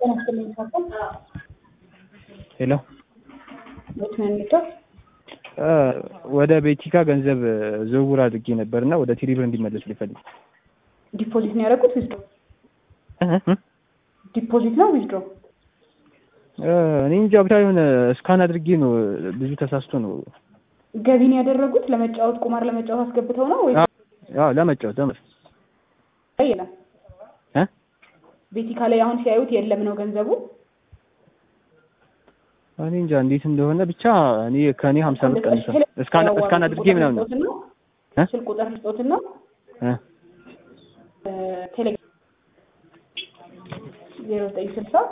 ሄሎ በትንንቷ ወደ ቤቲካ ገንዘብ ዝውውር አድርጌ ነበር እና ወደ ቴሌብር እንዲመለስ ሊፈልግ ዲፖዚት ነው ያደረጉት ዊዝድሮ ዲፖዚት ነው ዊዝድሮ እኔ እንጃ ብቻ የሆነ እስካን አድርጌ ነው ብዙ ተሳስቶ ነው ገቢን ያደረጉት ለመጫወት ቁማር ለመጫወት አስገብተው ነው ወይ አዎ ለመጫወት ለመጫወት የለም እ ቤቲካ ላይ አሁን ሲያዩት የለም ነው ገንዘቡ እኔ እንጃ እንዴት እንደሆነ ብቻ እኔ ከእኔ ሀምሳ ብር ቀንሷል እስካን እስካን አድርጌ ምናምን ነው እ ስልክ ቁጥር ስጦትና እ ቴሌግራም ዜሮ ዘጠኝ ስልሳ